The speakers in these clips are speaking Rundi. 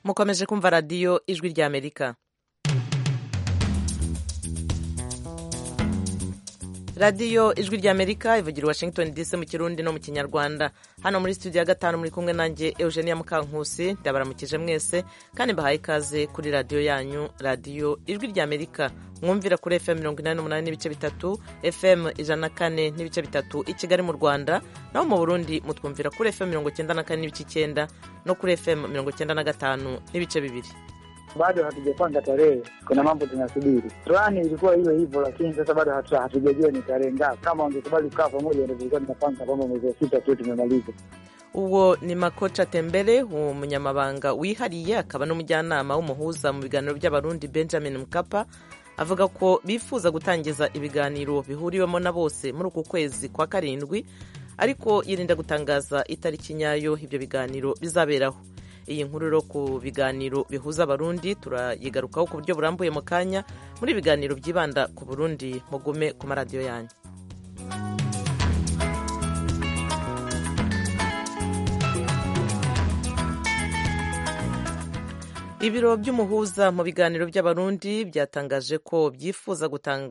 mukomeje kumva radiyo ijwi ry'amerika radiyo ijwi ry'amerika ivugira washington dc mu kirundi no mu kinyarwanda hano muri studio ya gatanu muri kumwe nanjye eugenia mukankusi ndabaramukije mwese kandi mbahaye ikaze kuri radiyo yanyu radiyo ijwi ry'amerika mwumvira kuri fm mirongo inani n'umunani n'ibice bitatu fm ijana na kane n'ibice bitatu i kigali mu rwanda naho mu burundi mutwumvira kuri fm mirongo icyenda na kane n'ibice icyenda no kuri fm mirongo icyenda na gatanu n'ibice bibiri bado hatujapanga tarehe, kuna mambo tunasubiri. Plani ilikuwa iwe hivyo, lakini sasa bado hatujajua ni tarehe ngapi. Kama wangekubali kukaa pamoja, ndio tulikuwa tunapanga kwamba mwezi wa sita tu tumemaliza. uwo ni makoca tembere umunyamabanga wihariye akaba n'umujyanama w'umuhuza mu biganiro by'abarundi benjamin mkapa avuga ko bifuza gutangiza ibiganiro bihuriwemo na bose muri uku kwezi kwa karindwi ariko yirinda gutangaza itariki nyayo ibyo biganiro bizaberaho iyi nkuru rero ku biganiro bihuza abarundi turayigarukaho ku buryo burambuye mu kanya muri ibiganiro byibanda ku burundi mugume ku maradiyo yanyu ibiro by'umuhuza mu biganiro by'abarundi byatangaje ko byifuza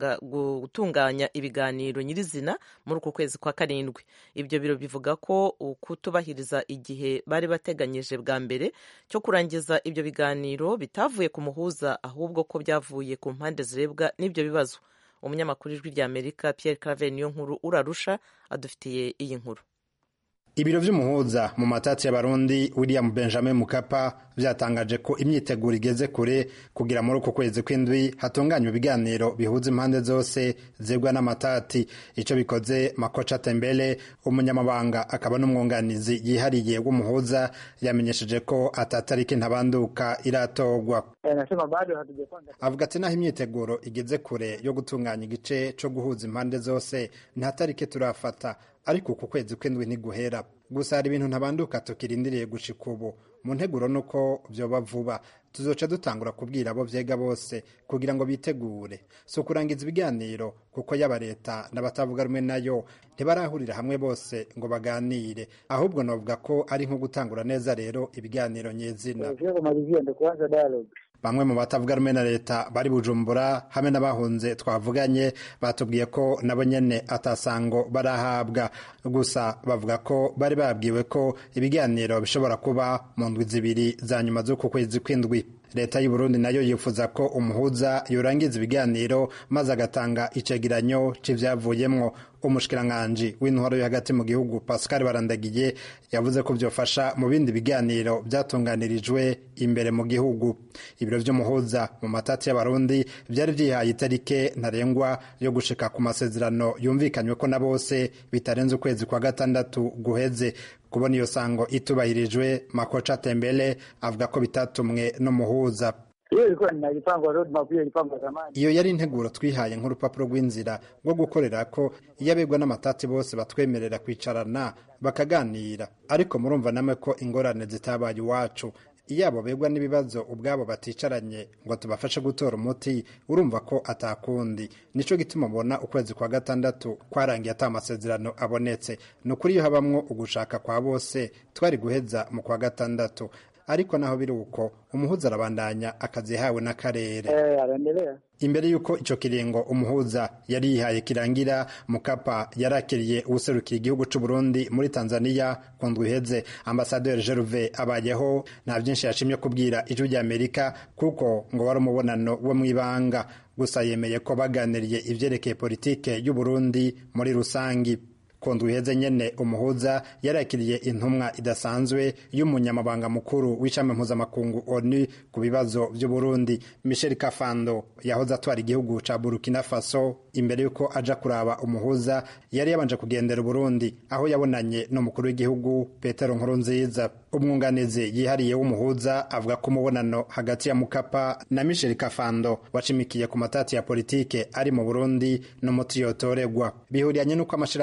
gutunganya ibiganiro nyirizina muri uku kwezi kwa karindwi ibyo biro bivuga ko kutubahiriza igihe bari bateganyije bwa mbere cyo kurangiza ibyo biganiro bitavuye ku muhuza ahubwo ko byavuye ku mpande zirebwa n'ibyo bibazo umunyamakuru ijwi rya amerika Pierre Claver niyo nkuru urarusha adufitiye iyi nkuru ibiro vy'umuhuza mu matati y'abarundi william benjamin mukapa vyatangaje ko imyiteguro igeze kure kugira muri uku kwezi kw'indwi hatunganywa ibiganiro bihuza impande zose zebwa n'amatati ico bikoze makoca tembele umunyamabanga akaba n'umwunganizi yihariye w'umuhuza yamenyesheje ko atatariki ntabanduka iratorwa Anasema bado hatujapanga avuga ati naho imyiteguro igeze kure yo gutunganya igice co guhuza impande zose nta tariki turafata ariko uku kwezi kw'indwi ntiguhera gusa hari ibintu ntabanduka tukirindiriye gushika ubu mu nteguro nuko vyoba vuba tuzoca dutangura kubwira abo vyega bose kugira ngo bitegure si ukurangiza ibiganiro kuko yaba leta n'abatavuga rumwe nayo ntibarahurira hamwe bose ngo baganire ahubwo novuga ko ari nko gutangura neza rero ibiganiro nyezina Ukitaka kumalizia ndio kuanza dialogue. bamwe mu batavuga rumwe na leta bari bujumbura hamwe n'abahunze twavuganye batubwiye ko nabo nyene atasango barahabwa gusa bavuga ko bari babwiwe ko ibiganiro bishobora kuba mu ndwi zibiri za nyuma z'uku kwezi kw'indwi leta y'u Burundi nayo yifuza ko umuhuza yorangiza ibiganiro maze agatanga icegeranyo c'ivyavuyemwo umushikiranganji w'intwaro yo hagati mu gihugu Pascal Barandagiye yavuze ko vyofasha mu bindi biganiro vyatunganirijwe imbere mu gihugu ibiro vy'umuhuza mu matati y'abarundi vyari vyihaye itarike ntarengwa yo gushika ku masezerano yumvikanywe ko na bose bitarenze ukwezi kwa gatandatu guheze kubona iyo sango itubahirijwe makoca tembele avuga ko bitatumwe n'umuhuza Hiyo ilikuwa inalipangwa roadmap, hiyo ilipangwa zamani. iyo yari integuro twihaye nk'urupapuro rw'inzira rwo gukorera ko iyo abegwa n'amatati bose batwemerera kwicarana bakaganira ariko murumva namwe ko ingorane zitabaye iwacu iyo abo begwa n'ibibazo ubwabo baticaranye ngo tubafashe gutora umuti urumva ko atakundi nico gituma ubona ukwezi kwa gatandatu kwarangiye ata amasezerano abonetse ni ukuri iyo habamwo ugushaka kwa bose twari guheza mu kwa gatandatu ariko naho biri uko umuhuza arabandanya akazi yahawe n'akarere Eh, anaendelea. imbere y'uko ico kiringo umuhuza yari yihaye kirangira mukapa yarakiriye uwuserukiye igihugu c'u Burundi muri Tanzania ku ndwi iheze ambasaderi Gervais abayeho nta vyinshi yashimye kubwira ijwi rya Amerika kuko ngo wari umubonano wo mw'ibanga gusa yemeye ko baganiriye ivyerekeye politike y'u Burundi muri rusangi ku ndwi iheze nyene umuhuza yarakiriye intumwa idasanzwe y'umunyamabanga mukuru w'ishami mpuzamakungu onu ku bibazo vy'uburundi michel kafando yahoze atwara igihugu ca burkina faso imbere y'uko aja kuraba umuhuza yari yabanje kugendera uburundi aho yabonanye n'umukuru w'igihugu petero nkurunziza umwunganizi yihariye w'umuhuza avuga ko umubonano hagati ya mukapa na michel kafando wacimikiye ku matati ya politike ari mu burundi n'umuti yotoregwa bihuriranye n'uko amashirahamwe ane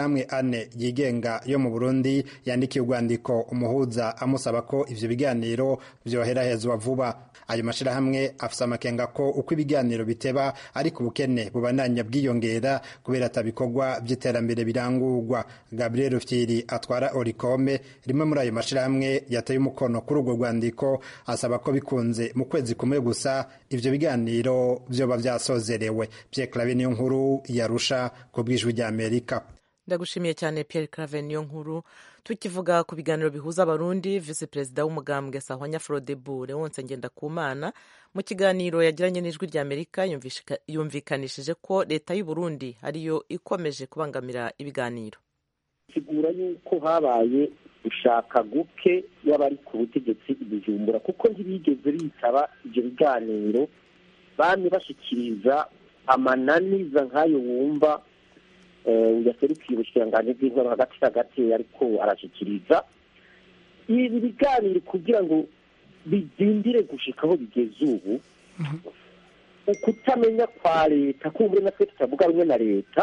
amashirahamwe yigenga yo mu burundi yandikiye urwandiko umuhuza amusaba ko ivyo biganiro vyoherahezwa vuba ayo mashirahamwe afise amakenga ko uko ibiganiro biteba ariko ubukene bubandanya bwiyongera kubera atabikorwa vy'iterambere birangurwa gabriel fyiri atwara orikome rimwe muri ayo mashirahamwe yateye umukono kuri urwo rwandiko asaba ko bikunze mu kwezi kumwe gusa ivyo biganiro vyoba vyasozerewe pierre clave niyo nkuru yarusha ku bw'ijwi ry'amerika ndagushimiye cyane Pierre Claver niyo nkuru tukivuga ku biganiro bihuza abarundi visi perezida w'umugambwe sahwanya Frodebu Leonce Ngendakumana mu kiganiro yagiranye n'ijwi rya Amerika yumvikanishije ko leta y'u Burundi ariyo ikomeje kubangamira ibiganiro sigura yuko habaye gushaka guke y'abari ku butegetsi ibijumbura kuko ntibigeze bitaba ibyo biganiro bamye bashikiriza amananiza nk'ayo wumva yaserukiye ubushikiranganji bw'intwaro hagati hagati ariko arashikiriza ibi biganiro kugira ngo bidindire gushika aho bigeze ubu ukutamenya kwa leta kumbure natwe tutavuga rumwe na leta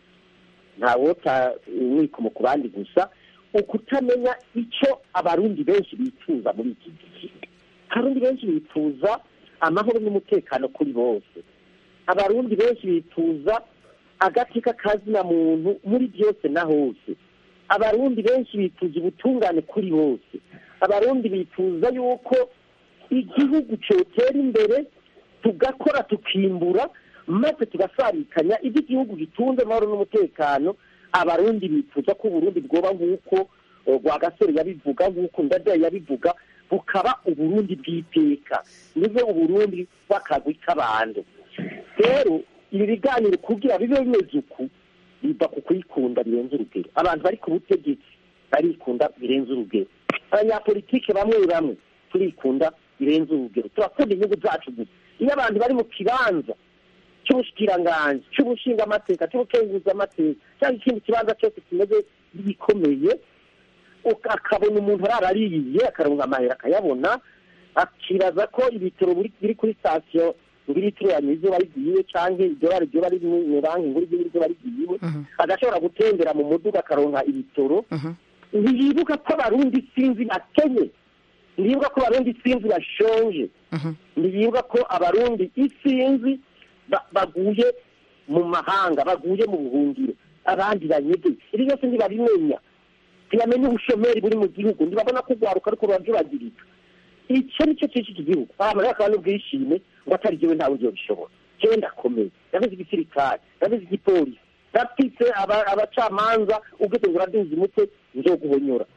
ntawota wikomo ku bandi gusa ukutamenya icyo abarundi benshi bifuza muri iki gihe abarundi benshi bifuza amahoro n'umutekano kuri bose abarundi benshi bifuza agateka kazina muntu muri byose na hose abarundi benshi bifuza ubutungane kuri bose abarundi bifuza yuko igihugu cyotera imbere tugakora tukimbura maze tugasarikanya ibyo igihugu gitunze amahoro n'umutekano abarundi bifuza ko uburundi bwoba nk'uko rwagasore yabivuga nk'uko ndadaye yabivuga bukaba uburundi bw'iteka niwe uburundi bw'akagwi k'abantu rero ibi biganiro kugira bibe bimeze uku biva ku kuyikunda birenze urugero abantu bari ku butegetsi barikunda birenze urugero abanyapolitike bamwe bamwe turikunda birenze urugero turakunda inyungu zacu gusa iyo abantu bari mu kibanza cy'ubushikiranganji cy'ubushingamateka cy'ubukenguzamateka cyangwa ikindi kibanza cyose kimeze gikomeye akabona umuntu ararariye akaronka amahera akayabona akibaza ko ibitaro biri kuri sitasiyo ngo irituranye izuba rigiye cyangwa iryo bara ryo bari mu banki ngo iryo izuba rigiye agashobora gutembera mu muduga akaronka ibitoro ntiyibuka ko abarundi sinzi bakenye ntiyibuka ko abarundi sinzi bashonje ntiyibuka ko abarundi isinzi baguye mu mahanga baguye mu buhungiro abandi banyege ibi byose ntibabimenya ntibamenya ubushomeri buri mu gihugu ntibabona ko urwaruka ariko rurabyibagirika icyo ni cyo cyinshi igihugu abantu rero akaba n'ubwishime ngo atari jyewe ntawe ugiye bishobora jyewe ndakomeye ndabizi igisirikare ndabizi igipolisi ndafite abacamanza ugeze ngo uraduze umutwe nzoguhonyora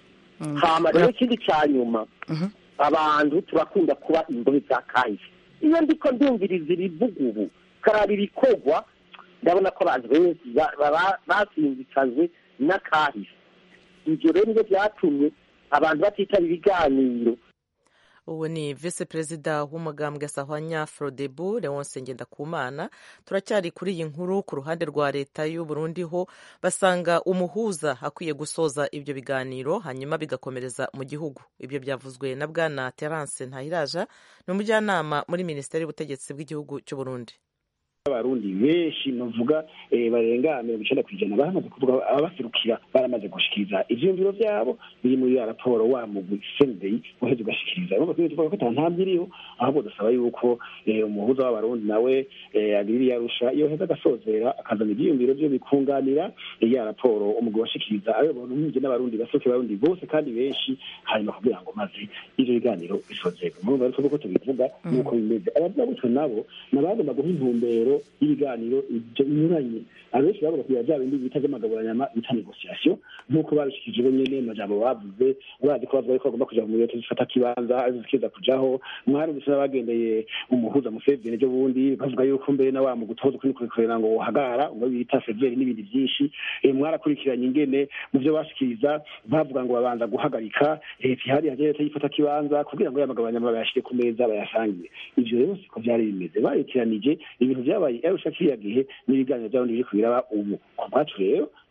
hama rero ikindi cya nyuma abantu turakunda kuba imbohe za kahise iyo ndiko ndumviriza ibivuga ubu karaba ibikorwa ndabona ko abantu benshi basinzikajwe n'akahise ibyo rero nibyo byatumye abantu batitaba ibiganiro ubu ni visi perezida w'umugambwe sahwanya frodebu leonce ngendakumana turacyari kuri iyi nkuru ku ruhande rwa leta y'u Burundi ho basanga umuhuza akwiye gusoza ibyo biganiro hanyuma bigakomereza mu gihugu ibyo byavuzwe na bwana terence ntahiraja ni umujyanama muri minisiteri y'ubutegetsi bw'igihugu cy'u Burundi abarundi benshi novuga barenga mirongo icenda ku ijana baramaze kuvuga ababaserukira baramaze gushikiriza ivyiyumviro vyabo biri muri ya raporo wa mugwi sendei uheze ugashikiriza urumva twebwe tuvuga ko ata ntambwe iriho ahubwo dusaba yuko umuhuza w'abarundi nawe agirira yarusha yoheza agasozera akazana ivyiyumviro vyo bikunganira ya raporo umugwi washikiriza ayobora umwinge n'abarundi basohoke abarundi bose kandi benshi hanyuma kugira ngo maze ivyo biganiro bisozerwe murumva rero twebwe ko tubivuga nuko bimeze abavuga nabo nabagomba guha intumbero y'ibiganiro ibyo binyuranye abenshi bavuga kugira bya bindi bita vy'amagaburanyama bita negociation nk'uko babishikije bo nyene amajambo bavuze bazi ko bavuga ko bagomba kuja mu leta zifata kibanza zikiza kujaho mwarumvise n'abagendeye umuhuza museveni ejo bundi bavuga yuko mbere na wa mu gutoza kuri kurekurera ngo wohagara ngo bita severi n'ibindi vyinshi mwarakurikiranye ingene mu vyo bashikiriza bavuga ngo babanza guhagarika leta ihari haje leta yifata kibanza kugira ngo yamagabanyama bayashire ku meza bayasangire ivyo rero siko vyari bimeze barekeranije ibintu vyabaye arusha kiriya gihe n'ibiganiro vy'abarundi biri kubiraba ubu ku bwacu rero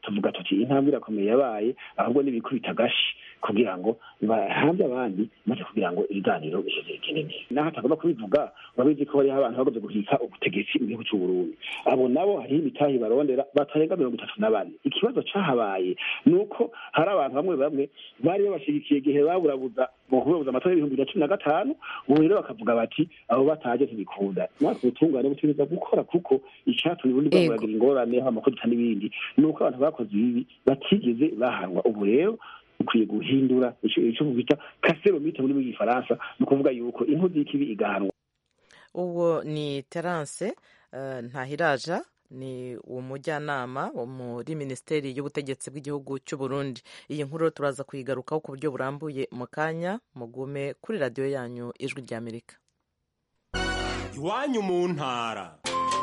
tuvuga tuti intambwe irakomeye yabaye ahubwo n'ibikubita agashi kugira ngo bahambe abandi maze kugira ngo ibiganiro biheze bigende neza naho atagomba kubivuga urabizi ko hariho abantu bagoze guhika ubutegetsi mu gihugu cy'u Burundi abo nabo hariho imitahi barondera batarenga mirongo itatu na bane ikibazo cahabaye ni uko hari abantu bamwe bamwe bari babashigikiye igihe baburabuza mu kubuza amatora y'ibihumbi bibiri na cumi na gatanu ubu rero bakavuga bati abo bataje ntibikunda natwe ubutungane butegereza gukora kuko icatumye ubundi bwamuragira ingorane haba amakodita n'ibindi ni uko abantu bakoze ibibi batigeze bahanwa ubu rero ukwiye guhindura icyo bita kaseromite muri bw'igifaransa ni ukuvuga yuko inkozi y'ikibi igahanwa uwo ni terance ntahiraja ni umujyanama wo muri minisiteri y'ubutegetsi bw'igihugu cy'u Burundi iyi nkuru turaza kuyigarukaho ku buryo burambuye mu kanya mugume kuri radiyo yanyu ijwi ry'amerika iwanyu mu ntara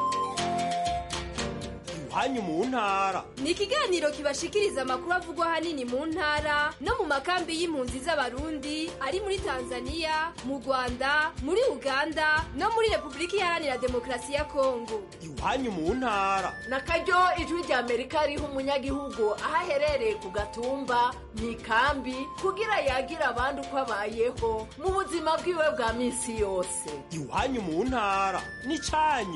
iwanyu mu ntara ni ikiganiro kibashikiriza amakuru avugwa ahanini mu ntara no mu makambi y'impunzi z'abarundi ari muri tanzania mu rwanda muri uganda no muri repubulika iharanira demokarasi ya kongo iwanyu mu ntara na karyo ijwi rya amerika riha umunyagihugu aho aherereye ku gatumba mu ikambi kugira yagire abandi uko abayeho mu buzima bwiwe bwa minsi yose iwanyu mu ntara ni cyanyu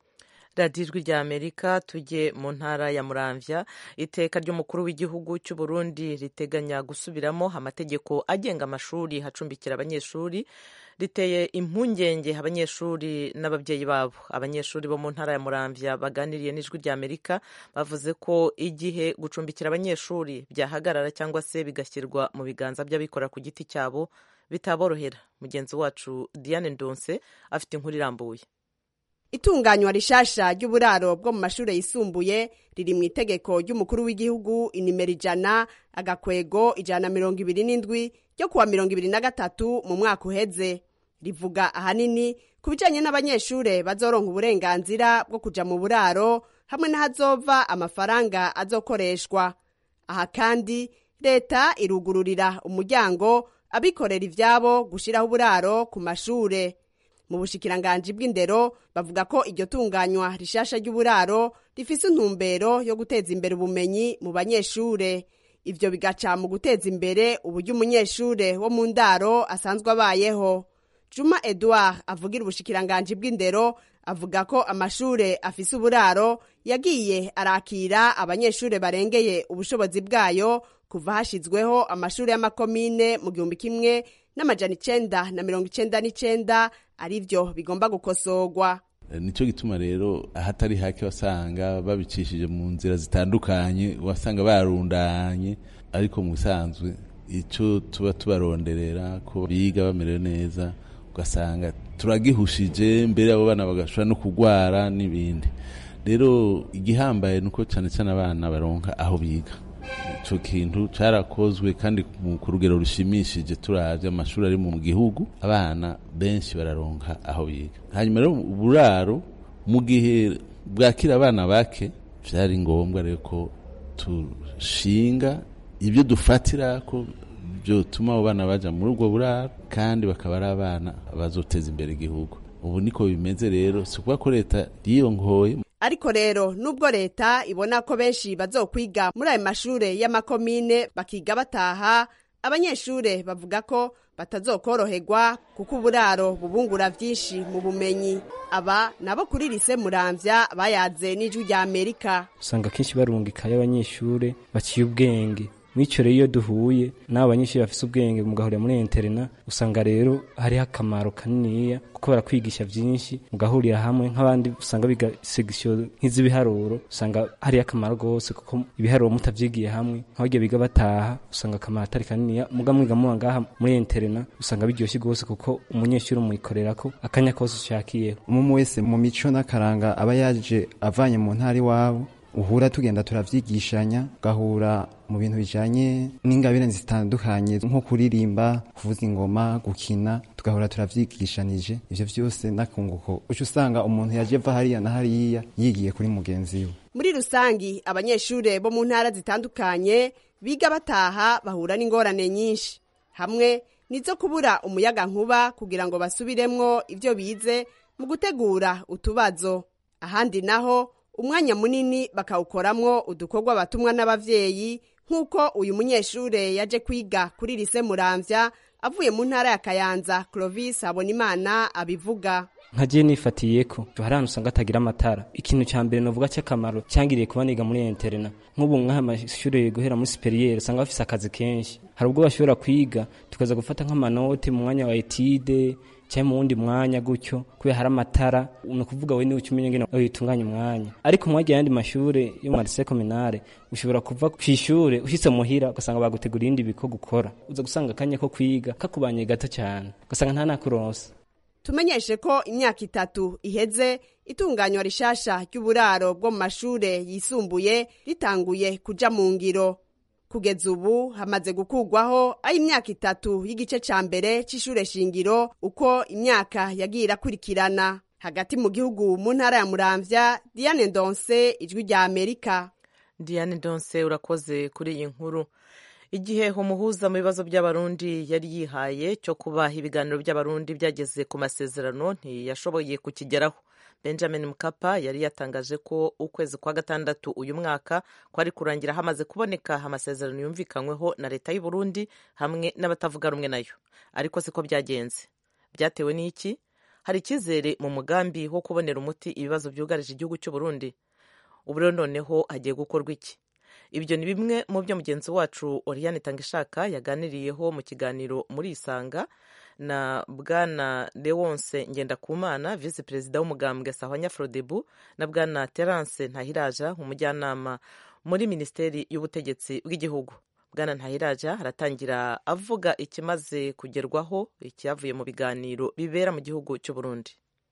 radiyo ijwi rya amerika tujye mu ntara ya muramvya iteka ry'umukuru w'igihugu cy'u Burundi riteganya gusubiramo amategeko agenga amashuri hacumbikira abanyeshuri riteye impungenge abanyeshuri n'ababyeyi babo abanyeshuri bo mu ntara ya muramvya baganiriye n'ijwi rya amerika bavuze ko igihe gucumbikira abanyeshuri byahagarara cyangwa se bigashyirwa mu biganza by'abikorera ku giti cyabo bitaborohera mugenzi wacu diane ndonse afite inkuru irambuye itunganywa rishasha ry'uburaro bwo mu mashuri yisumbuye riri mu itegeko ry'umukuru w'igihugu inimero ijana agakwego ijana na mirongo ibiri n'indwi ryo kuwa mirongo ibiri na gatatu mu mwaka uheze rivuga ahanini ku bijyanye n'abanyeshuri bazoronka uburenganzira bwo kuja mu buraro hamwe n'ahazova amafaranga azokoreshwa aha kandi leta irugururira umuryango abikorera ivyabo gushiraho uburaro ku mashure mu bushikiranganji bw'indero bavuga ko iryo tunganywa rishasha ry'uburaro rifise intumbero yo guteza imbere ubumenyi mu banyeshure ivyo bigaca mu guteza imbere uburyo umunyeshure wo mu ndaro asanzwe abayeho juma edouard avugira ubushikiranganji bw'indero avuga ko amashure afise uburaro yagiye arakira abanyeshure barengeye ubushobozi bwayo kuva hashizweho amashuri y'amakomine mu gihumbi kimwe n'amajana icenda na mirongo icenda n'icenda arivyo bigomba gukosorwa nicyo gituma rero ahatari hake wasanga babicishije mu nzira zitandukanye wasanga barundanye ariko mu bisanzwe icyo tuba tubaronderera ko biga bamerewe neza ugasanga turagihushije mbere abo bana bagashobora no kurwara n'ibindi rero igihambaye ni uko cyane cyane abana baronka aho biga icyo kintu cyarakozwe kandi ku rugero rushimishije turabye amashuri ari mu gihugu abana benshi bararonka aho biga hanyuma rero uburaro mu gihe bwakira abana bake byari ngombwa rero ko dushinga ibyo dufatira ko byotuma abo bana bajya muri ubwo buraro kandi bakaba ari abana bazoteza imbere igihugu ubu niko bimeze rero si ukuvuga ko leta yiyongoye ariko rero nubwo leta ibona ko benshi bazokwiga muri ayo mashure y'amakomine bakiga bataha abanyeshure bavuga ko batazokoroherwa kuko uburaro bubungura vyinshi mu bumenyi aba nabo kuri lise muramvya bayaze n'ijwi rya amerika usanga kenshi barungikayo abanyeshure baciye ubwenge mw'icyo rero iyo duhuye n'abo banyeshuri bafite ubwenge mugahurira muri interena usanga rero hariho akamaro kaniniya kuko barakwigisha byinshi mugahurira hamwe nk'abandi usanga biga segisiyo nk'iz'ibiharuro usanga hariho akamaro rwose kuko ibiharuro mutavyigiye hamwe nk'abaryo biga bataha usanga akamaro atari kaniniya muga mwiga muba ngaha muri interena usanga biryoshye rwose kuko umunyeshuri umuyikorera ko akanya kose ushakiyeho umwe wese mu mico n'akaranga aba yaje avanye mu ntara iwabo uhura tugenda turavyigishanya ugahura mu bintu bijanye n'ingabire zitandukanye nko kuririmba kuvuza ingoma gukina tugahura turavyigishanije ivyo vyose n'akunguko uca usanga umuntu yaje ava hariya na hariya yigiye kuri mugenzi we muri rusangi abanyeshure bo mu ntara zitandukanye biga bataha bahura n'ingorane nyinshi hamwe nizo kubura umuyaga nkuba kugira ngo basubiremwo ivyo bize mu gutegura utubazo ahandi naho umwanya munini bakawukoramwo udukorwa batumwa n'abavyeyi nk'uko uyu munyeshure yaje kwiga kuri lise muramvya avuye mu ntara ya kayanza clovis habonimana abivuga nka je nifatiyeko hari ahantu usanga atagira amatara ikintu ca mbere novuga c'akamaro cyangiriye kuba niga muri interna nk'ubu nk'aya mashure guhera muri superiere usanga bafise akazi kenshi hari ubwo bashobora kwiga tukaza gufata nk'amanote mu mwanya wa etide cyangwa mu wundi mwanya gutyo kubera hari amatara ni ukuvuga we niwe ucumenya ngene uyitunganya umwanya ariko mwagiye ayandi mashure yo mu marise kominare ushobora kuva kw'ishure ushitse muhira ugasanga bagutegura ibindi biko gukora uza gusanga akanya ko kwiga kakubanye gato cyane ugasanga nta nakuronsa tumenyeshe ko imyaka itatu iheze itunganywa rishasha ry'uburaro bwo mu mashure yisumbuye ritanguye kuja mu ngiro kugeza ubu hamaze gukurwaho aho imyaka itatu y'igice ca mbere c'ishure shingiro uko imyaka yagiye irakurikirana hagati mu gihugu mu ntara ya muramvya diane ndonse ijwi rya amerika diane ndonse urakoze kuri iyi nkuru igihe umuhuza mu bibazo by'abarundi yari yihaye cyo kuba ibiganiro by'abarundi byageze ku masezerano ntiyashoboye kukigeraho benjamin mukapa yari yatangaje ko ukwezi kwa gatandatu uyu mwaka kwari kurangira hamaze kuboneka amasezerano yumvikanyweho na leta y'u Burundi hamwe n'abatavuga rumwe nayo ariko siko byagenze byatewe n'iki hari icyizere mu mugambi wo kubonera umuti ibibazo byugarije igihugu cy'u Burundi ubu rero noneho hagiye gukorwa iki ibyo ni bimwe mu byo mugenzi wacu Oriane Tangishaka yaganiriyeho mu kiganiro muri Isanga na bwana Leonce Ngendakumana visi perezida w'umugambwe Sahwanya Frodebu na bwana Terence Ntahiraja umujyanama muri minisiteri y'ubutegetsi bw'igihugu bwana Ntahiraja aratangira avuga ikimaze kugerwaho icyavuye mu biganiro bibera mu gihugu cy'u Burundi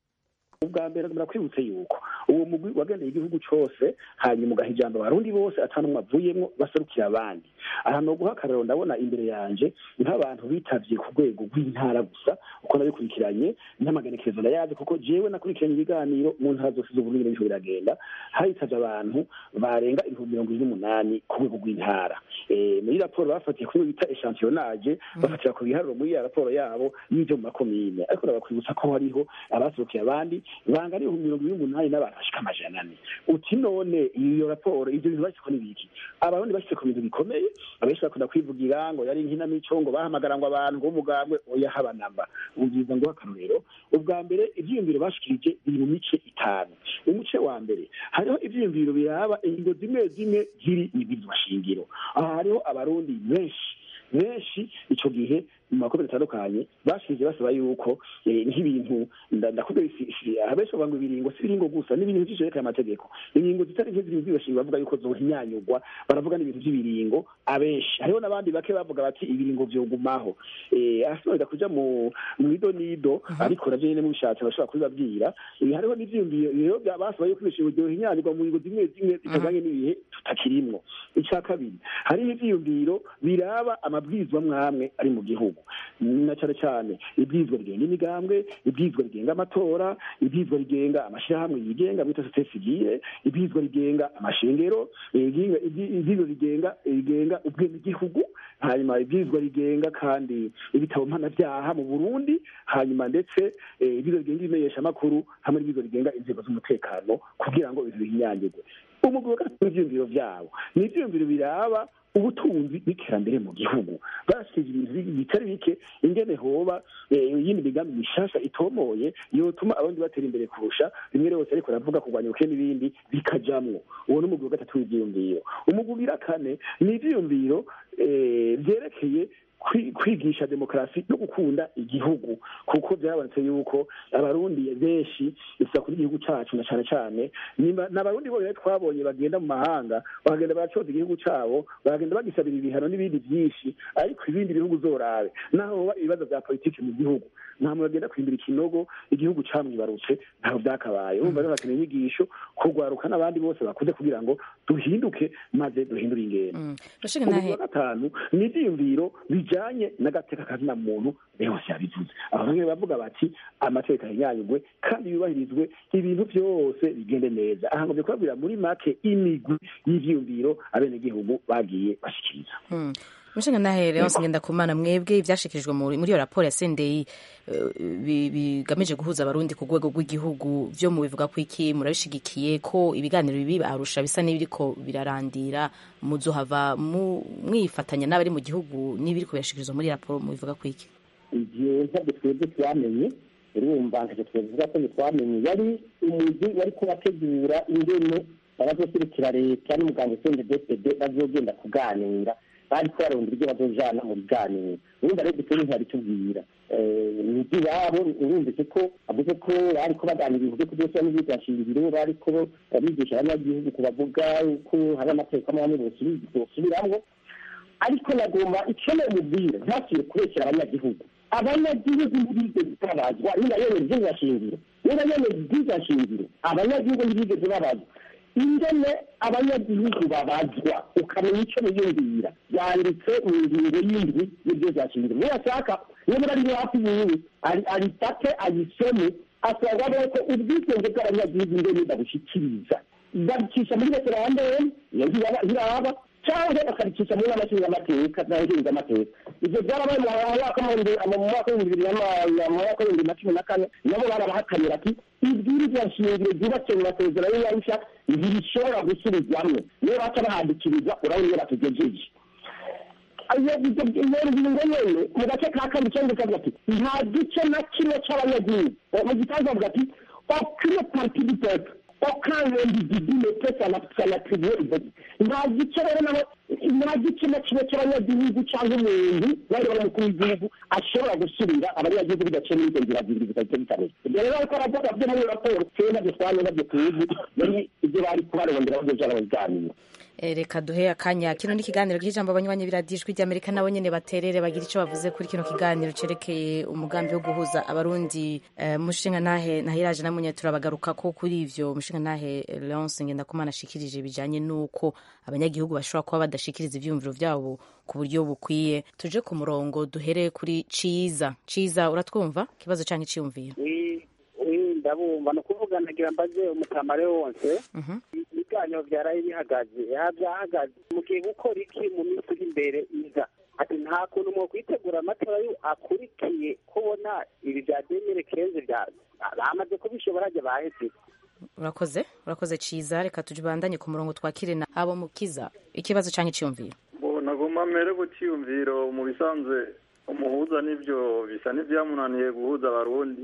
ubwa mbere murakwibutse yuko uwo mugwi wagendeye igihugu cose hanyuma ugaha ijambo abarundi bose atanumwe avuyemwo baserukira abandi aha no guha akarero ndabona imbere yanje nk'abantu bitavye ku rwego rw'intara gusa uko nabikurikiranye n'amagenekerezo ndayazi kuko jewe nakurikiranye ibiganiro mu ntara zose z'uburundi biriko biragenda hitavye abantu barenga ibihumbi mirongo ibiri n'umunani ku rwego rw'intara muri raporo bafatiye kuri bita echantillonage bafatira ku biharuro muri ya raporo yabo y'ivyo mu makomine ariko ndabakwibutsa ko hariho abaserukiye abandi bangana ibihumbi mirongo ibiri n'umunani n'abantu bashika amajana ane uti none iyo raporo ivyo bintu bashyizeko n'ibiki abarundi bashyize ku bintu bikomeye abenshi bakunda kwivugira ngo yari inkinamico ngo bahamagara ngo abantu ngo umugambwe oya haba namba ubwiza ngo akarorero ubwa mbere ivyiyumviro bashikirije biri mu mice itanu umuce wa mbere hariho ivyiyumviro biraba ingingo zimwe zimwe ziri ibwirizwa shingiro aha hariho abarundi benshi benshi ico gihe mu makomere atandukanye bashije basaba yuko nk'ibintu ndakubwira abenshi bavuga ngo ibiringo si ibiringo gusa n'ibintu vy'isherekeye amategeko ingingo zitari nke ziri mubwibashinga bavuga yuko zohinyanyurwa baravuga n'ibintu vy'ibiringo abenshi hariho n'abandi bake bavuga bati ibiringo vyogumaho asinonda kuja mu ido n'ido ariko navyo nyene mubishatse bashobora kubibabwira hariho n'ivyiyumviro basaba yuko ibishingo vyohinyanyurwa mu ngingo zimwe zimwe zitajanye n'ibihe tutakirimwo ica kabiri hariho ivyiyumviro biraba amabwirizwa mwamwe ari mu gihugu na cyane cyane ibwirizwa rigenga imigambwe ibwirizwa rigenga amatora ibwirizwa rigenga amashyirahamwe yigenga bita sosiyete sivile ibwirizwa rigenga amashengero ibwirizwa rigenga rigenga ubwenegihugu hanyuma ibwirizwa rigenga kandi ibitabo mpanabyaha mu burundi hanyuma ndetse ibwirizwa rigenga ibimenyeshamakuru hamwe n'ibwirizwa rigenga inzego z'umutekano kugira ngo ibintu bihinyanyurwe umugwi wa gatatu w'ivyiyumviro vyabo ni ivyiyumviro biraba ubutunzi n'iterambere mu gihugu barashikije ibintu bitari bike ingene hoba iyindi migambi mishasha itomoye yotuma abandi batera imbere kurusha rimwe rwose ariko aravuga kurwanya ubukene n'ibindi bikajamwo uwo ni umugwi wa gatatu w'ivyiyumviro umugwi ugira kane ni ivyiyumviro vyerekeye kwigisha demokarasi no gukunda igihugu kuko byarabonetse yuko abarundi benshi isa kuri igihugu cacu na cane cane n'abarundi bonyene twabonye bagenda mu mahanga bagenda baracoza igihugu cabo bagenda bagisabira ibihano n'ibindi vyinshi ariko ibindi bihugu zorabe naho hoba ibibazo vya politiki mu gihugu nta muntu agenda kwimbira ikinogo igihugu camwibarutse ntaho vyakabaye urumva rero hakeneye inyigisho kurwaruka n'abandi bose bakuze kugira ngo duhinduke maze duhindure ingendo umugwi wa gatanu ni ivyiyumviro bijanye n'agateka kazina muntu yose yabivuze abamwe bavuga bati amategeko ahinyanyurwe kandi yubahirizwe ibintu byose bigende neza aha ngomvye kubabwira muri make imigwi y'ivyiyumviro abenegihugu bagiye bashikiriza umushinga nahe leonce ngendakumana mwebwe ibyashikirijwe muri muri iyo raporo ya sendeyi eh, bi- bigamije guhuza abarundi ku rwego rw'igihugu byo mubivuga ko iki murabishigikiye ko ibiganiro bibi arusha bisa n'ibiriko birarandira muzohava mu- mwifatanya n'abari mu gihugu n'ibiriko birashikirizwa muri iyo raporo mubivuga ko iki ibyo ntabwo twebwe twamenye urumva ntacyo twavuga ko twamenye yari umuzi wari kubategura ingene abazoserukira leta n'umuganga usenge dpd bazogenda kuganira bari kubarondera ibyo bazojana mu biganiro urumva rero dutore ntibabitubwira ni iby'iwabo urumvise ko avuze ko bariko baganira ibintu byo kudosora n'ibyigashingiro bariko bigisha abanyagihugu kubavuga ko hari amategeko amwe amwe bosubiramwo ariko nagomba icyo namubwira ntakire kubeshyira abanyagihugu abanyagihugu ntibigeze babazwa niba yemera ibyigashingiro niba yemera ibyigashingiro abanyagihugu ntibigeze babazwa ingene abanyagihugu babazwa ukamenya icyo biyumvira byanditse mu ngingo y'indwi y'ibyo byashingiro niba ashaka niba ari hafi yiwe ari- arifate ayisome asanga ko ubwigenge bw'abanyagihugu ingene babushyikiriza babicisha muri referandumu iyo ntibaba cyangwa bakabicisha muri n'amashingamateka n'amashingamateka ibyo byarabaye mu mwaka w'ibihumbi- mu mwaka w'ibihumbi bibiri na ma- mu mwaka w'ibihumbi na cumi na kane nabo barabahakanira ati ibwirizwa shingiro ryubatse mu masezerano y'arusha ntibishobora gusubizwamwo niyo baca bahadikiriza urabona iyo batugejeje iyo ibyo iyo ngingo nyene mu gace ka kabiri cyangwa kavuga ati nta gice na kimwe cy'abanyagihugu mu gitangaza bavuga ati aucune partie du peuple aucun individu ne peut s'en s'en attribuer le vote nta gice rero naho nta gice na kimwe cy'abanyagihugu cyangwa umuntu bari bari mukuru w'igihugu ashobora gusubira abanyagihugu bidaciye muri izo nzira zibiri zitahita bitabira ibyo rero ariko aravuga byo muri iyo raporo twe nabyo twanye nabyo tuzi yari ibyo bari kubarondera bazoja barabiganira Eh, reka duhe akanya kino ni ikiganiro cy'ijambo abanywanyi biradijwi ry'amerika nabo nyene baterere bagira icyo bavuze kuri kino kiganiro cerekeye umugambi wo guhuza abarundi eh, mushinga nahe nahiraje namunye turabagaruka ko kuri ivyo mushinga nahe leonce ngendakumana ashikirije bijanye n'uko abanyagihugu bashobora kuba badashikiriza ivyiyumviro vyabo ku buryo bukwiye tuje ku murongo duhere kuri ciza ciza uratwumva ikibazo canke iciyumviro ndabumva ni ukuvuga nagira mbaze umutamare wose ibiganiro byaraye bihagaze aha byahagaze mugiye gukora iki mu minsi iri imbere iza ati nta kuntu mwo kwitegura amatora yo akurikiye kubona ibi bya demire kenze bya bamaze kubishobora ajya baheze urakoze urakoze ciza reka tujibandanye ku murongo twakire na abo mukiza ikibazo canke iciyumviro bo nagomba mbere ku cyiyumviro mu bisanzwe umuhuza n'ibyo bisa n'ibyamunaniye guhuza abarundi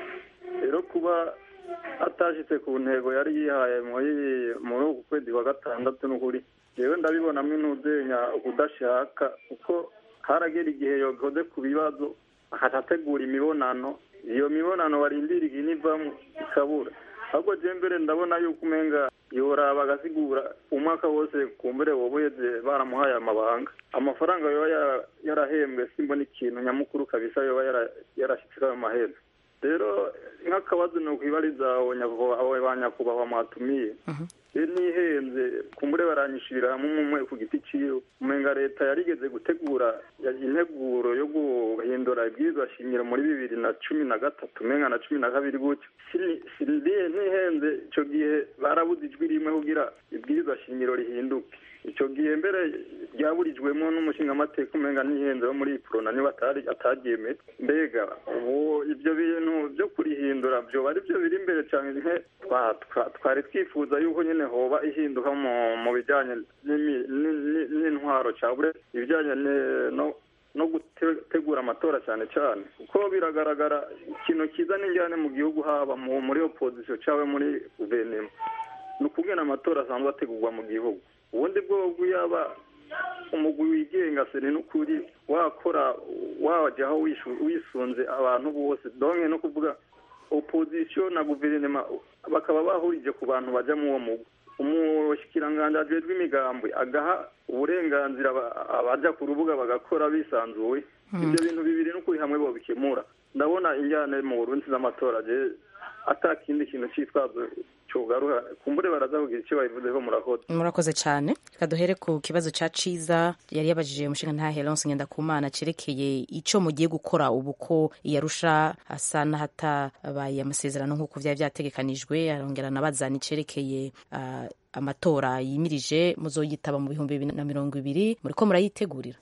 rero kuba atashitse ku ntego yari yihaye muri muri uku kwezi kwa gatandatu n'ukuri jewe ndabibonamo intuzenya ukudashaka kuko haragera igihe yokoze ku bibazo akategura imibonano iyo mibonano barindira igihe nivamo ikabura ahubwo je mbere ndabona yuko umenga yoraba agasigura umwaka wose kumbure woba uheze baramuhaye amabanga amafaranga yoba yara- yarahembwe simbona ikintu nyamukuru kabisa yoba yara- yarashitse ayo mahera rero nk'akabazo ni ukwibariza abo nyakubahwa- abo ba nyakubahwa mwatumiye iyo nihenze kumbure baranyishirira hamwe umwe umwe ku giti ciwe umenga leta yarigeze gutegura ya- integuro yo guhindura ibwirizwa shingiro muri bibiri na cumi na gatatu umenga na cumi na kabiri gutyo Sini- sindi- ntihenze ico gihe barabuze ijwi rimwe kugira ibwirizwa shingiro rihinduke ico gihe mbere ryaburijwemo n'umushingamateka umenga ntihenze wo muri prona niba atari ataryemeye mbega ubu ivyo bintu vyo kurihindura vyoba ari vyo biri imbere cane nke twa- twa- twari twifuza yuko nyene hoba ihinduka mu mu bijanye n'imi- ni- ni- n'intwaro cabure ibijanye ne- no no gutegura amatora cyane cyane kuko biragaragara ikintu kiza n'injyane mu gihugu haba mu- muri opozisiyo cyangwa muri guverinoma ni ukubwira amatora asanzwe ategurwa mu gihugu ubundi bwobwo yaba umugwi wigenga se ni n'ukuri wakora wajyaho wishu- wisunze abantu bose donke no kuvuga opozisiyo na guverinoma bakaba bahurije ku bantu bajya mu uwo mugwi umushikiranganji ajejwe imigambwe agaha uburenganzira aba- abaja ku rubuga bagakora bisanzuye ibyo bintu bibiri n'ukuri hamwe bobikemura ndabona injyane mu burundi z'amatora je ata kindi kintu cyitwazo cyugaruha kumbure baraza kugira icyo babivuzeho murakoze murakoze cyane reka duhere ku kibazo ca ciza yari yabajije umushinga ntahe Leonce Ngendakumana cerekeye ico mugiye gukora ubu ko iyarusha asa n'ahatabaye amasezerano nk'uko vyari vyategekanijwe arongera anabaza nicerekeye uh, amatora yimirije muzoyitaba mu bihumbi bibiri na mirongo ibiri muriko murayitegurira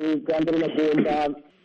bwa mbere nagomba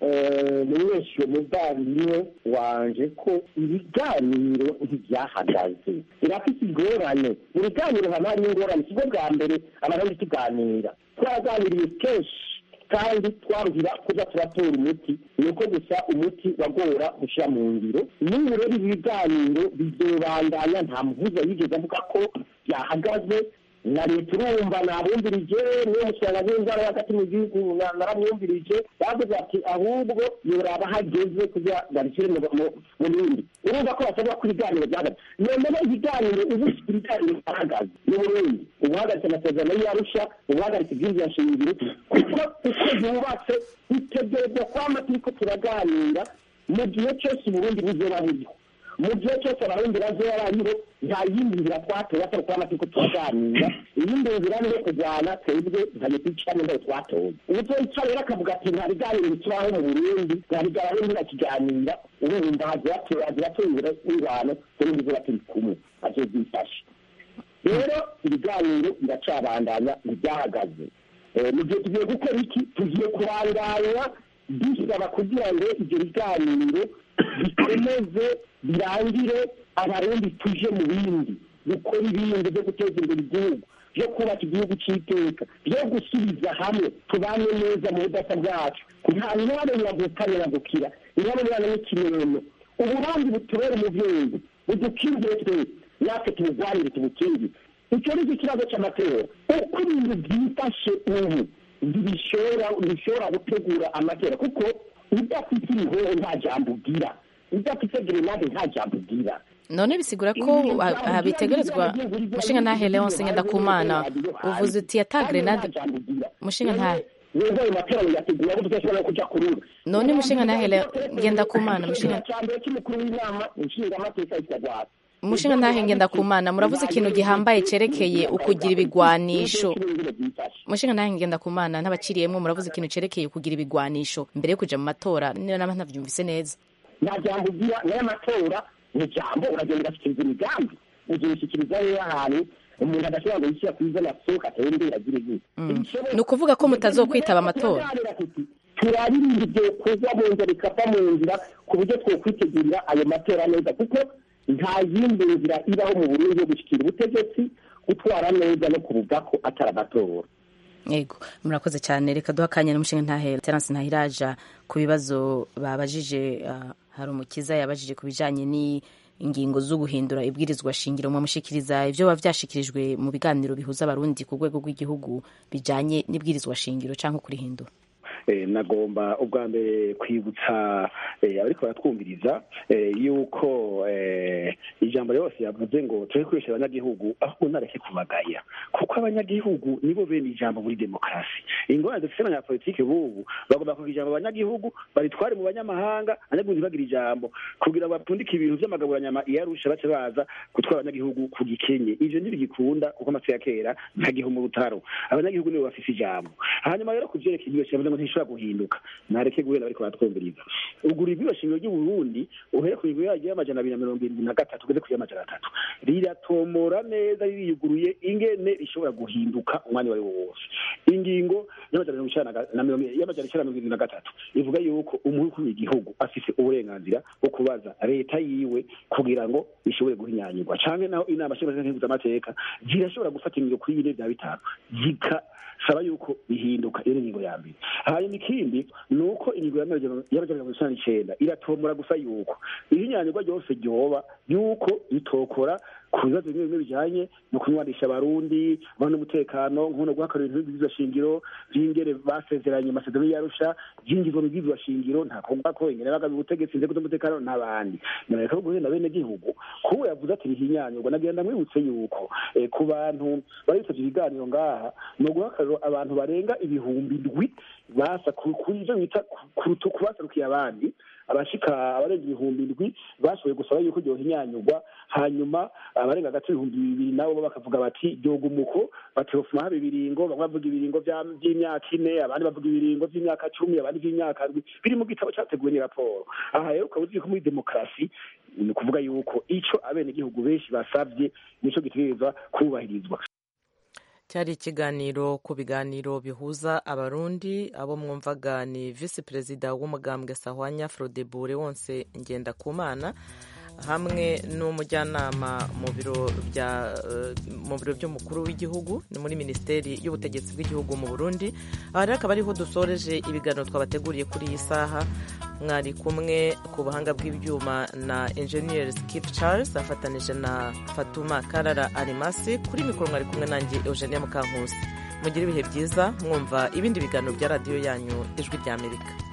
menyesha umuvandimwe wanje ko ibiganiro ntibyahagaze birafite ingorane mu biganiro haba hari ingorane sibwo bwa mbere abarundi tuganira twaraganiriye kenshi kandi twabwira kuza turatora umuti ni uko gusa umuti wagora gushyira mu ngiro n'ubu rero ibi biganiro bizobandanya nta muhuza yigeze avuga ko byahagaze na leta urumva nabumvirije niyo musanga w'inzara hagati mu gihugu naramwumvirije bavuze ati ahubwo yoraba hageze kugira babishyire mu bindi urumva ko basabwa ko ibiganiro byahagaze noneho ibiganiro ubu ibiganiro byahagaze mu burundi ubuhagaritse amasezerano y'arusha ubuhagaritse ibyinjira shingiro kuko uko yubatse bitegerezwa kwama turiko turaganira mu gihe cyose uburundi buzoba buriho mu gihe cyose abarundi bazoba bariho nta yindi nzira twatoye atari kuba turiko turaganira iyindi nzira ni iyo kujyana twebwe ntayo twicanye ndayo twatoye ubuzoyica rero akavuga ati nta biganiro bikibaho mu burundi nta biganiro ntirakiganira urumva haziratungira ingwano turundi zuba turi kumwe azobyifashe rero ibiganiro biracabandanya ntibyahagaze mu gihe tugiye gukora iki tugiye kubandanya dusaba kugira ngo ibyo biganiro bikomeze birangire abarundi tuje mu bindi gukora ibindi byo guteza imbere igihugu byo kubaka igihugu cy'iteka byo gusubiza hamwe tubane neza mu budasa bwacu nta mwanya nyagukane nyagukira nyabona n'ikimeno uburundi butubera umuvyeyi budukingire twese natwe tubugwanire tubukingire icyo ni cyo kibazo cy'amatora uko ibintu byifashe ubu ntibishobora ntibishobora gutegura amatora kuko udafite ibihoho nta jambo ugira udafite gerenade nta jambo ugira none bisigura ko ah, bitegerezwa mushinga ntahe leonse ngendakumana uvuze uti ata grenade mushinga ntahe wumva ayo matora yateguye abo tudashobora kuja kurura none mushinga ntahe Le- ngendakumana mushinga cyambere cy'umukuru w'inama nshingamateka y'ikirwara mushinga ntahe ngendakumana muravuze ikintu gihambaye cerekeye ukugira ibigwanisho mushinga ntahe ngendakumana ntabaciriyemwo muravuze ikintu cerekeye ukugira ibigwanisho mbere yo kuja mu matora niyo nama ntavyumvise neza nta jambo ugira nayo amatora ni jambo uragenda ugashyikiriza imigambi ugishyikiriza rero ahantu umuntu adashobora ngo yishyira kuri zona sohoka atembera agire gute ni ukuvuga ko mutazokwitaba amatora turaririnda ibyo kuza mu nzira bikava mu nzira ku buryo twokwitegurira ayo matora neza kuko nta yindi nzira ibaho mu burundi yo gushyikira ubutegetsi gutwara neza no kuvuga ko atari amatora yego murakoze cyane reka duha akanya n'umushinga ntahe terence ntahiraja ku bibazo babajije ah, hari umukiza yabajije ku bijanye n'ingingo zo guhindura ibwirizwa shingiro mwamushikiriza ivyo biba vyashikirijwe mu biganiro bihuza abarundi ku rwego rw'igihugu bijanye n'ibwirizwa shingiro canke kurihindura Eh, nagomba ubwa mbere kwibutsa eh, abariko baratwumviriza eh, yuko eh, ijambo ryose yavuze ngo turi kwesha abanyagihugu ahubwo nareke kubagaya kuko abanyagihugu nibo bene ijambo muri demokarasi ingorane dufite abanyapolitike bubu bagomba kugira ijambo abanyagihugu baritware mu banyamahanga abanyagihugu ntibagire ijambo kugira ngo bapfundike ibintu vy'amagaburanyama iyo arusha bace baza gutwara abanyagihugu ku gikenye ivyo ntibigikunda kuko amatsi ya kera ntagiho mu rutaro abanyagihugu nibo bafise ijambo hanyuma rero ku vyerekeye iryo shingiro ngo ntishobora guhinduka nareke guhera bariko baratwumviriza ugura ibiro shingiro ry'uburundi uhere ku ngingo yaryo y'amajana abiri na mirongo irindwi na gatatu ugeze ku y'amajana atatu riratomora neza ririyuguruye ingene rishobora guhinduka umwanya wari wo wose ingingo y'amajana mirongo icenda na ga- na mirongo y'amajana icenda na mirongo irindwi na gatatu ivuga yuko umukuru w'igihugu afise uburenganzira bwo kubaza leta yiwe kugira ngo ishobore guhinyanyurwa canke naho inama nshingamateka zirashobora gufata ingingo kuri bine vya bitanu zikasaba yuko bihinduka iyo ni ingingo ya mbere hanyuma ikindi ni uko ingingo y'amajana mirongo icenda n'icenda iratomora gusa yuko ihinyanyurwa ryose ryoba yuko ritokora ku bibazo bimwe bimwe bijanye no kunywanisha abarundi abantu n'umutekano nkono guhakarira ibintu by'ibwirizwa shingiro vy'ingene basezeranye amasezerano y'arusha vyingizwa mu bwirizwa shingiro nta kuvuga ko ingene bagabi ubutegetsi inzego z'umutekano n'abandi nareka ko guhenda bene gihugu kuko yavuze ati rihinyanyurwa nagenda mwibutse yuko eh, ku bantu baritsavye ibiganiro ngaha ni uguhakarira abantu barenga ibihumbi ndwi basa ku- kuri ivyo bita kurutu kubaserukiye abandi abashika abarenga ibihumbi ndwi bashoboye gusaba yuko ryohinyanyurwa hanyuma abarenga hagati y'ibihumbi bibiri nabo bo bakavuga bati ryoga umuko batofuma haba ibiringo bamwe bavuga ibiringo vya- vy'imyaka ine abandi bavuga ibiringo vy'imyaka cumi abandi vy'imyaka ndwi biri mu gitabo categuwe ni raporo aha rero ukaba uzi ko muri demokarasi ni ukuvuga yuko ico abenegihugu benshi basavye nico gitegerezwa kubahirizwa cyari ikiganiro ku biganiro bihuza abarundi abo mwumvaga ni visi perezida w'umugambwe sahwanya frodebure wonse ngendakumana hamwe n'umujyanama mu biro bya mu biro by'umukuru w'igihugu ni muri minisiteri y'ubutegetsi bw'igihugu mu burundi aha rero akaba ariho dusoreje ibiganiro twabateguriye kuri iyi saha mwari kumwe ku buhanga bw'ibyuma na enjeniyeri skip charles afatanije na fatuma karara arimasi kuri mikoro mwari kumwe nanjye eugenia mukankusi mugire ibihe byiza mwumva ibindi biganiro bya radiyo yanyu ijwi ry'amerika